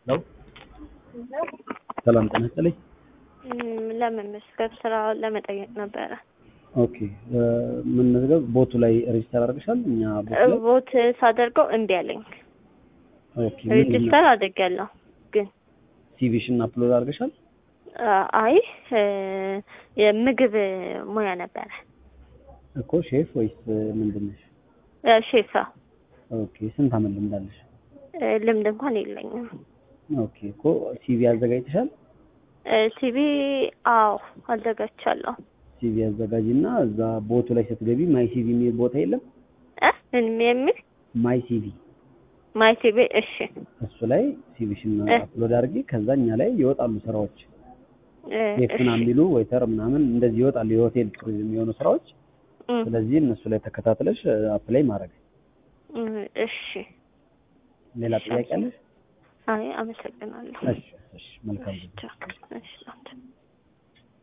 ሰው ሰላም ጤና ይስጥልኝ። ለመመስገብ ስራውን ለመጠየቅ ነበረ። ኦኬ ምን መዝገብ ቦቱ ላይ ሬጅስተር አድርገሻል? እኛ ቦቱ ላይ ቦት ሳደርገው እምቢ አለኝ። ኦኬ ምንድን ነው? ሬጅስተር አድርጌያለሁ ግን ሲቪሽን አፕሎድ አድርገሻል? አይ የምግብ ሙያ ነበረ እኮ ሼፍ ወይስ ምንድን ነሽ? ሼፋ ኦኬ ስንት አመት ልምድ አለሽ? ልምድ እንኳን የለኝም። ኦኬ እኮ ሲቪ አዘጋጅተሻል? ሲቪ አዎ አዘጋጅቻለሁ። ሲቪ አዘጋጂና እዛ ቦቱ ላይ ስትገቢ ማይ ሲቪ የሚል ቦታ የለም? እ ምን የሚል ማይ ሲቪ ማይ ሲቪ እሺ እሱ ላይ ሲቪሽን እ አፕሎድ አድርጊ። ከዛ እኛ ላይ ይወጣሉ ስራዎች እ ሼፍ እሺ ምናምን ቢሉ ዌይተር ምናምን እንደዚህ ይወጣሉ የሆቴል ቱሪዝም የሆኑ ስራዎች። እም፣ ስለዚህ እነሱ ላይ ተከታትለሽ አፕላይ ማድረግ። እም፣ እሺ ሌላ እሺ፣ ጥያቄ አለሽ? አይ አመሰግናለሁ። እሺ እሺ መልካም እሺ ጊዜ። ቻው። እሺ